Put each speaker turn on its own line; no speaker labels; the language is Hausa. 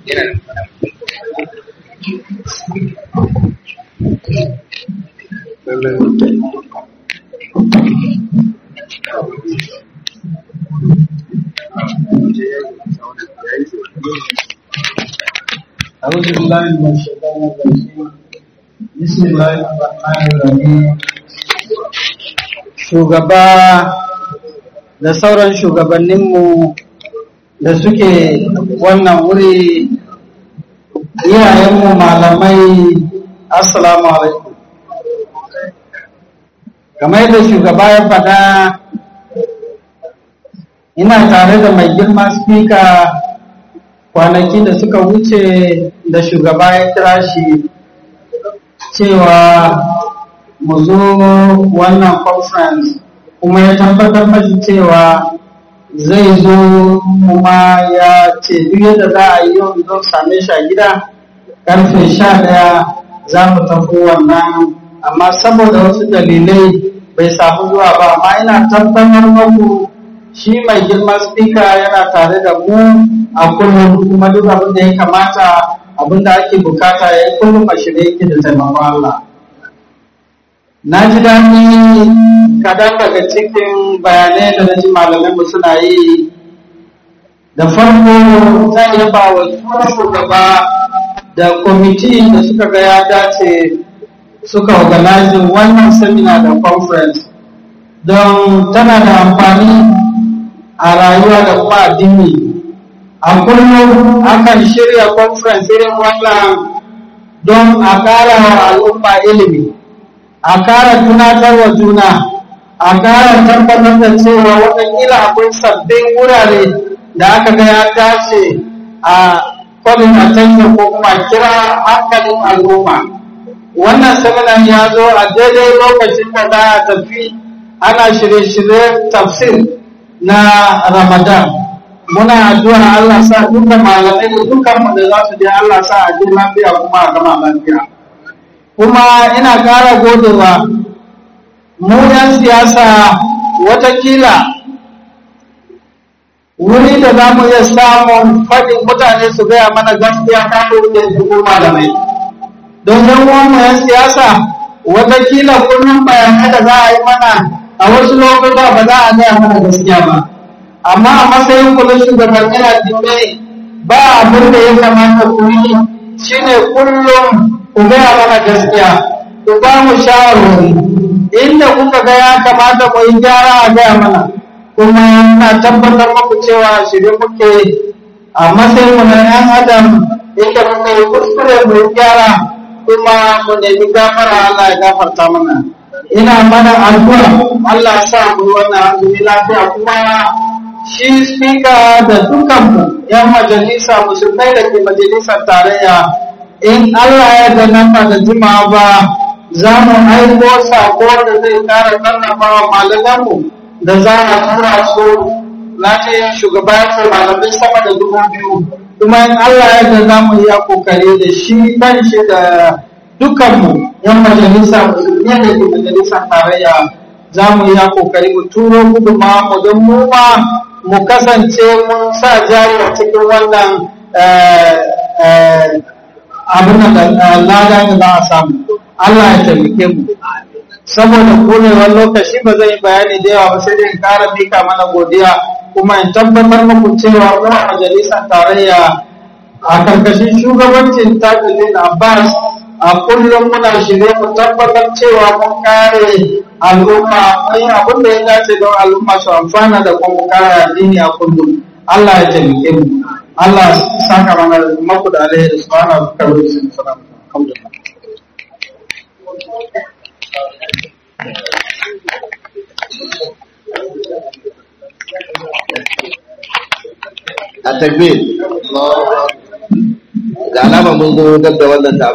أعوذ بالله من الشيطان الرجيم بسم الله الرحمن الرحيم shugaba da sauran shugabanninmu da suke wannan wuri iyayenmu malamai assalamu alaikum kamar yadda shugaba ya faɗa ina tare da mai girma spika kwanaki da suka wuce da shugaba ya kira shi cewa mu zo wannan conference kuma ya tabbatar mashi cewa zai zo kuma ya ce duk yadda za a yi yau don same shi a gida karfe sha ɗaya za mu tafi wannan amma saboda wasu dalilai bai samu zuwa ba amma ina tabbatar maku shi mai girma speaker yana tare da mu a kullum kuma duk abin da ya kamata abin da ake bukata ya yi kullum a shirye yake da taimakon Allah. Na ji daɗi kaɗan daga cikin bayanai da na ji malamanmu suna yi da farko zan yaba wa tsohon shugaba da kwamiti da suka ga ya dace suka organizing wannan seminar da conference don tana da amfani a rayuwa da kuma addini a kullum akan shirya conference irin wannan don a ƙara wa al'umma ilimi a ƙara tunatar wa juna a ƙara tabbatar da cewa waɗannan akwai sabbin wurare da aka ga ya dace a calling attention ko kuma kira hankalin al'umma wannan seminar ya zo a daidai lokacin da za a tafi ana shirye-shiryen tafsir na ramadan muna addu'a Allah sa duka malamai da dukkan mu da za su je Allah sa a ji lafiya kuma a gama lafiya kuma ina ƙara godewa mu yan siyasa watakila wuri da za mu iya samun faɗin mutane su gaya mana gaskiya kafin da dubu malamai don yan mu yan siyasa watakila kullum bayanai da za a yi mana a wasu lokuta ba za a gaya mana gaskiya ba amma a matsayin kudin shugaban yana dinne ba abin da ya kamata ku yi shine kullum ku gaya mana gaskiya ku ba mu shawarwari inda kuka ga ya kamata mu yi gyara a gaya mana kuma na tabbatar muku cewa shirye muke a matsayin mu na yan adam inda muka yi kuskure mu yi gyara kuma mu nemi gafara Allah ya gafarta mana ina mana addu'a Allah ya sa mu wannan azumi lafiya kuma shi spika da dukanmu yan majalisa musulmai da ke majalisar tarayya in Allah ya da nan ba da jima'a ba za mu aiko sako da zai kara karnafa wa malamanmu da za a tura su na ce shugaba ya ce malamai sama da dubu biyu kuma in Allah ya da za mu yi kokari da shi kan shi da dukanmu yan majalisa musulmi da ke majalisar tarayya za mu yi kokari mu turo gudunmawa mu don mu ma mu kasance mun sa jari a cikin wannan abin da lada da za a samu Allah ya taimake mu saboda konewar lokaci ba zai bayani da yawa ba sai dai kara mika mana godiya kuma in tabbatar muku cewa mu a majalisar tarayya a karkashin shugabancin tajulin abbas a kullum muna shirye mu tabbatar cewa mun kare al'umma mun yi abin da ya dace don al'umma su amfana da kuma kare addini a kullum Allah ya taimake mu Allah ya saka mana maku da alheri subhanahu wa ta'ala alhamdulillah
a takbir ga alama mun zo dab da wannan